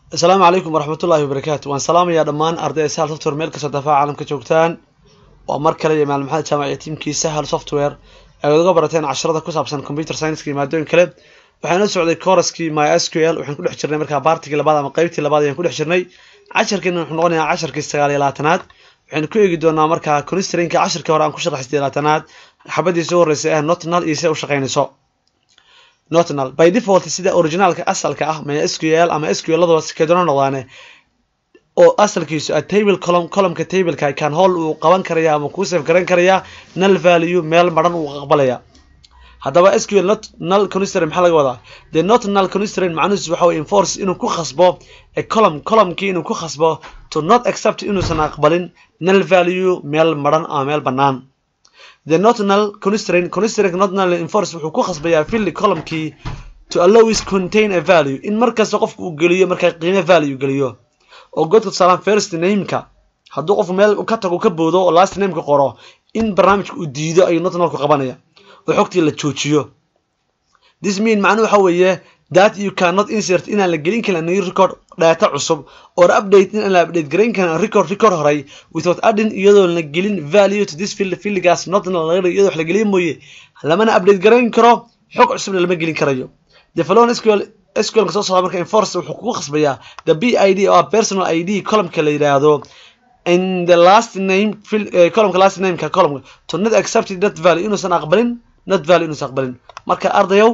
asalaamu calaykum waraxmatullahi wabarakaatu waan salaamayaa dhammaan ardayda sahal software meel kastoo dafaaca caalamka joogtaan waa mar kale iyo maalin maxamed jaamac iyo tiimkii sahal software ay uga barateen casharada ku saabsan computer science iyo maadooyin kale waxaan la socday coraskii my sql waxaan ku dhex jirnay markaa baartigii labaad ama qeybtii labaad ayaan ku dhex jirnay casharkeena wuxuu noqonayaa casharkii sagaal iyo labaatanaad waxaynu ku eegi doonaa markaa constrainka casharkii hore aan ku sharaxay sidii labaatanaad xabadii soo horreysay ah notnal iyo sida u shaqaynayso notnal by default sida originaalka asalka ah my sql ama sql ladaba sikeedona noqdaane oo asalkiisu a table column columnka tableka kan hall uu qaban karaya ama kuu save garan karaya null value meel maran uu aqbalaya haddaba sql not null constraint maxaa laga wadaa the not null constraint macnuhiisu waxa way enforce inuu ku khasbo a column columnkii inuu ku khasbo to not accept inuusan aqbalin null value meel maran ama meel bannaan the not null constraint constraint not null enforce wuxuu ku khasbayaa filli columnkii to allow is contain a value in markasta qofku uu geliyo markaa qiime value geliyo oo godka tusaalaan first nameka hadduu qofku meel ka tago ka boodo oo last nameka qoro in barnaamijka uu diido ayuu not nullku qabanaya oo xogtii la joojiyo this mean macnuhu waxa weeye that you cannot insert inaan la gelin karin new record data cusub or update in aan la update garayn karin record record horay without adding iyadoo la gelin value to this field fieldigaas not iyadoo wax la geliyo mooye lamana update garayn karo xog cusubna lama gelin karayo the following SQL SQL soo socda marka enforce wuxuu kugu khasbayaa the BID oo personal ID columnka la yiraahdo in the last name field uh, columnka last name ka column to not accept that value inuusan aqbalin not value inuusan aqbalin marka ardayow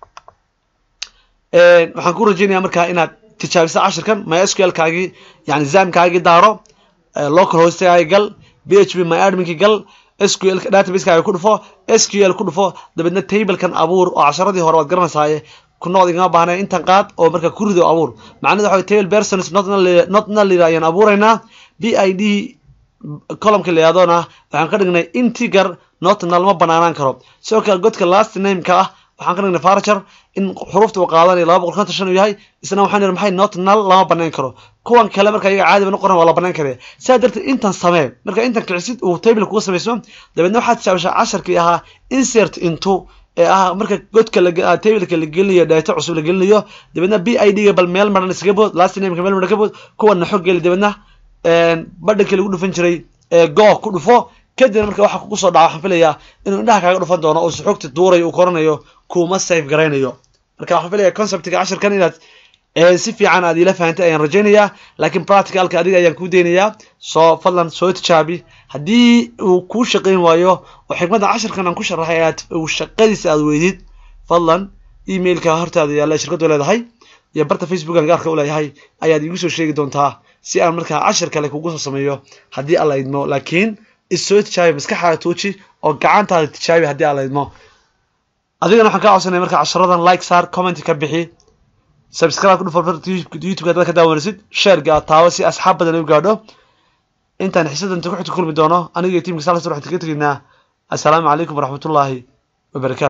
waxaan ku rajeynayaa markaa inaad tijaabiso cashirkan mysql kaagii yani zamkaagii daaro local hostgaagi gal php my adminkii gal sql databasekaagi ku dhufo sql ku dhufo dabeedna tablekan abuur oo casharadii hore waad garanaysaaye ku noqd igama baahna intan qaad oo marka ku rido abuur macnada waxa table persons not null ayaan abuuraynaa b i d columnka la yihaahdona waxaan ka dhignay integer not null ma banaanaan karo sidoo kale godka last nameka ah waxaan ka dhignay farger in xuruufta uu qaadanayo laba boqol konton shan uu yahay isna waxaan nihi maxay not null lama banayn karo kuwan kale marka iyaga caadi bana qoran waa la banayn karaya saa darteed intan samee marka intan kicisid uu table kuga samayso dabeedna waxaad tijaabishaa casharkii ahaa insert into ee ah marka godka tableka la gelinayo data cusub la gelinayo dabeedna b i d ga bal meel maran iskaga bood last nameka meel maran ka bood kuwana xog geli dabeedna badhankii lagu dhufan jiray go ku dhufo kadibna marka waxa kugu soo dhaca waxaan filayaa inuu indhaha kaaga dhufan doono oo xogta duurayo uu koranayo kuma safe garaynayo marka waxaan filaya conceptiga cashirkan inaad si fiican aad ila fahantay ayaan rajaynayaa laakiin practicalka adiga ayaan kuu deynayaa soo fadlan soo tijaabi haddii uu kuu shaqayn waayo oo xikmadda cashirkan aan ku sharaxay aad uu shaqadiisa aad weydid fadlan emailka hortaada yaalla shirkadu leedahay iyo barta facebook aan gaarka u leeyahay ayaad iigu soo sheegi doontaa si aan markaa cashir kale kugu soo sameeyo haddii alla idmo laakiin issoo tijaabi maskaxaaga tuuji oo gacantaada tijaabi haddii alla idmo adigana waxaan kaa codsanaya marka casharadan like saar comment ka bixi subscribe ku dhufo youtube dad ka daawanaysid sharegaa taawo si asxaab badan u gaadho intaan xisadan ku xigta kulmi doono aniga iyo tiimka salas waxaan kaga tegaynaa assalaamu calaykum waraxmatullaahi wabarakatu